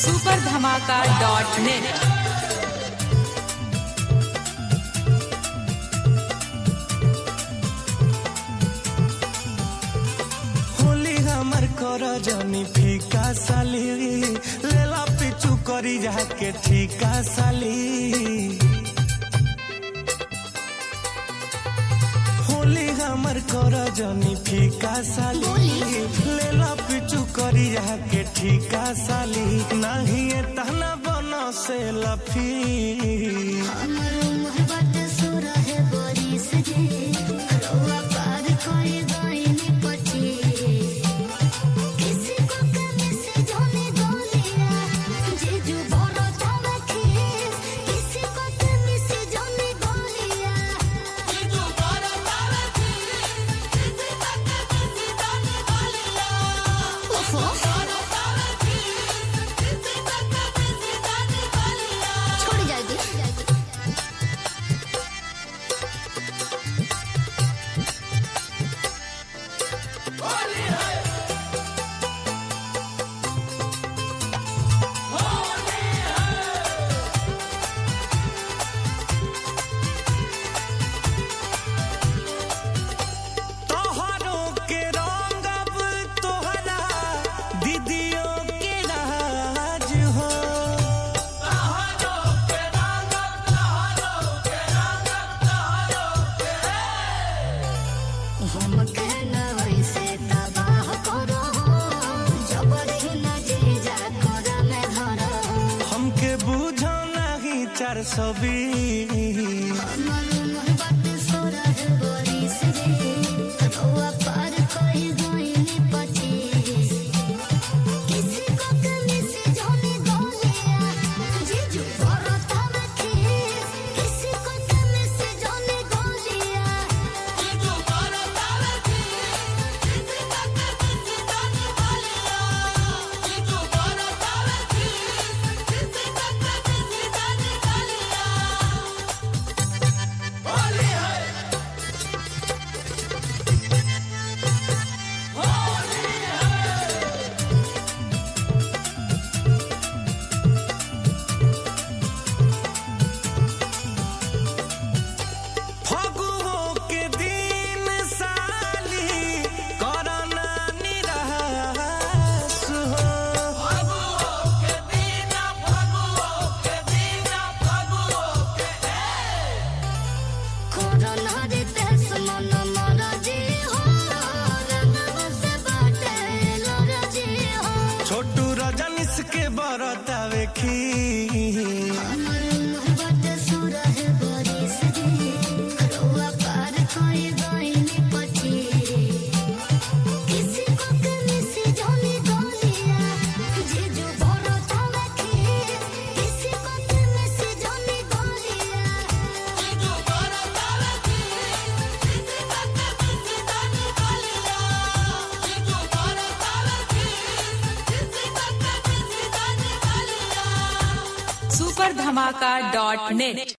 super धमाका dot net Holi हमर कर जनी फीका साली लेला पिचू करी जाके ठीका साली होली हमर कर जनी फीका साली लेला पिचू करी जाके ठीका साली नहीं तना बनो से लफी हमर मोहब्बत सुरह बरिस जे रउआ पार करे गइनी पछि किसी को कमी से जाने गोलिया जे जो बड़ो थावा खीस किसी को कमी से जाने गोलिया जे जो बड़ो थावा खीस किसी को कमी से जाने गोलिया ओफो बड़ो थावा खीस किसी को कमी से जाने गोलिया छोड़ जाएगी तोहरों के रंग अब तोहरा दीदियों के राज हो हम कहना वैसे तबाह करो जबरी न जीजा कर में धरो हमके बूझो नहीं चार सौ बीस हमर मोहब्बत सोरह बरिस रे रउआ पार कहि गइनी पछि किसी को कमी से जाने गोलिया जीजू बरत हम खीस किसी को कमी से जाने गोलिया जीजू बरत हम खीस किसी को कमी से जाने गोलिया जीजू बरत हम खीस किसी को कमी से जाने गोलिया फगुओं के दिन साली करना निराश हो कोरोना रे तेस मन मरजी हो रंगव से बाटे लरजी हो छोटू रजनीश के बरतावे खी हमर मोहब्बत सुरह बरिस रे रउआ पार कहि गइनी पछि किसी को कमी से जाने गोलिया जे जो बड़ो थावा खीस किसी को कमी से जाने गोलिया जे जो बड़ो थावा खीस किसी को कमी से जाने गोलिया जे जो बड़ो थावा खीस किसी को कमी से जाने गोलिया सुपर धमाका डॉट नेट